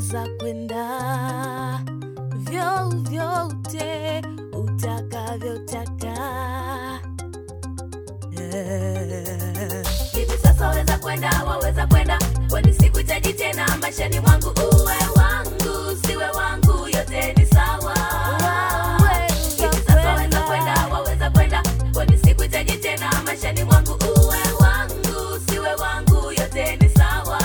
waweza kwenda vyovyote utakavyotaka. Eh. hivi sasa waweza kwenda waweza kwenda kwani sikuhitaji tena maishani mwangu uwe wangu siwe wangu yote ni sawa hivi sasa waweza kwenda waweza kwenda kwani sikuhitaji tena maishani mwangu uwe wangu siwe wangu yote ni sawa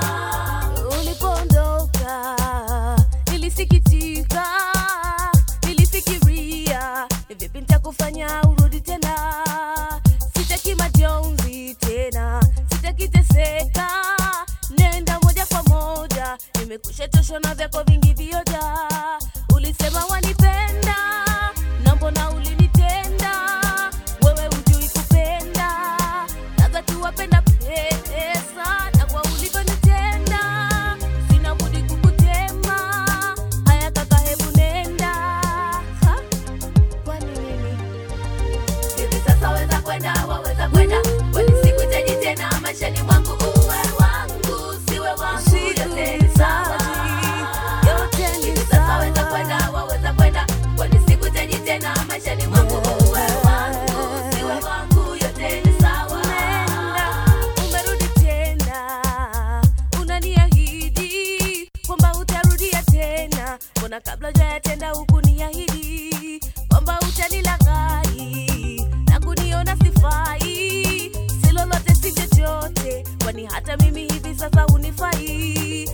Ulipoondoka nilisikitika, nilifikiria ni vipi nitakufanya urudi tena. Sitaki majonzi tena, sitaki teseka, nenda moja kwa moja, nimekusha choshwa na vyako vingi vioja. Ulisema wanipenda na mbona ulinitenda? Wewe hujui kupenda, kaza tu wapenda pesa na kwa ulivyonitenda, sina budi kukutema. Haya kaka, hebu nenda. Ha? Kwani nini? hivi sasa waweza kwenda waweza kwenda kwani sikuhitaji tena maishani mwangu uwe wangu siwe wangu yote ni sawa Yote ni hivi sasa waweza sawa. kwenda waweza kwenda kwani sikuhitaji tena maishani mwangu uwe wangu siwe wangu yote ni sawa Nenda, umerudi tena, unaniahidi kwamba utarudia tena. Mbona kabla hujayatenda hukuniahidi kwamba utanilaghai na kuniona sifai? Si lolote si chochote, kwani hata mimi hivi sasa hunifai.